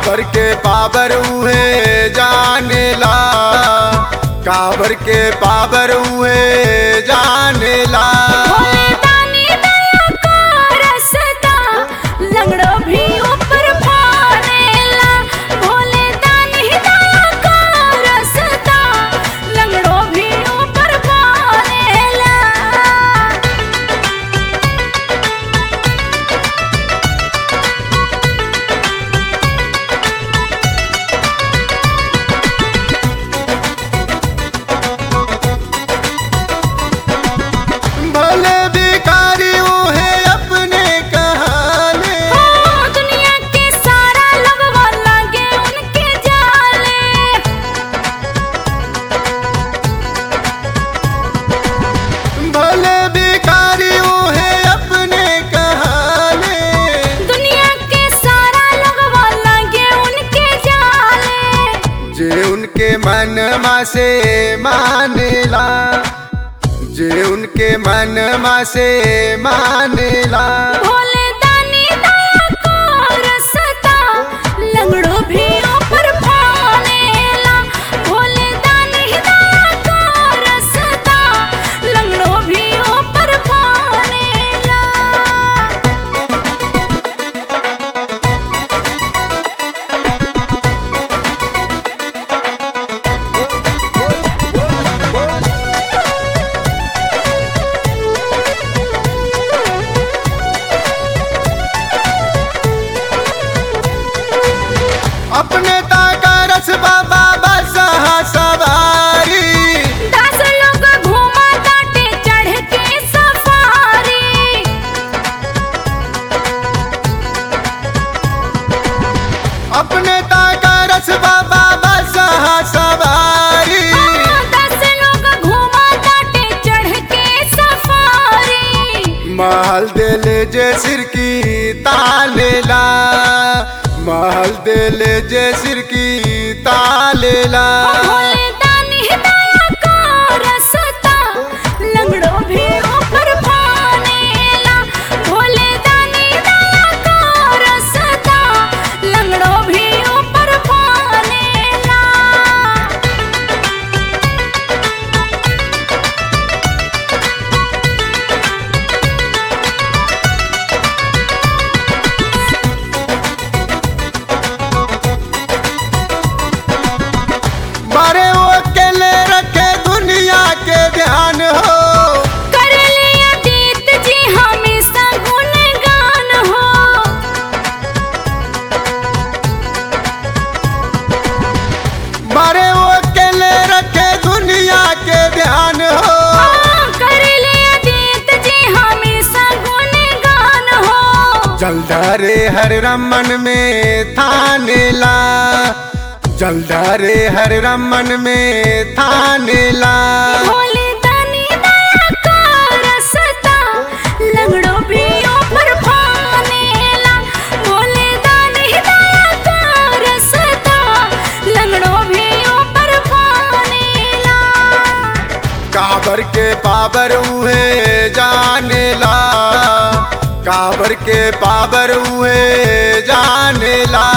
काबर के पावर उहे जानेला काबर के पावर उहे जानेला भोले दानी दया का रसता लंगड़ो भी ऊपर फानेला भोले दानी दया का रसता लंगड़ो भी ऊपर फानेला भले भिखारी उहे अपने कहाने ओ दुनिया के सारा लगवा लागे उनके जाले भले भिखारी उहे अपने कहाने दुनिया के सारा लगवा लागे उनके जाले जे उनके मन मा से मानेला जे उनके मन मा से मानेला भोले दानी दया को रसता लंगड़ो भी ऊपर फानेला भोले दानी दया को रसता लंगड़ो भी ऊपर फानेला अपने ताका रस बाबा बसहा सवारी दस लोग घूमा ताटे चढ़ के सफारी अपने ताका रस बाबा बसहा सवारी दस लोग घूमा ताटे चढ़ के सफारी महल दिल जे सिर की तालेला महल दिल जे सिर की तालेला भोले दानी दया का रसता लंगड़ो भी ऊपर फानेला भोले दानी दया का रसता लंगड़ो भी ऊपर फानेला मारे वो अकेले रखे दुनिया के ध्यान हो कर लिया दीत जी हमेशा गुणगान हो मारे वो अकेले रखे दुनिया के ध्यान हो हाँ, कर लिया दीत जी हमेशा गुणगान हो जलधारे हर रमन में थानेला जलधारे हर रमन में थानेला भोले दानी दया का रसता लंगड़ो भी ऊपर फानेला भोले दानी दया का रसता लंगड़ो भी ऊपर फानेला काबर के पावर उहे जानेला काबर के पावर उहे जानेला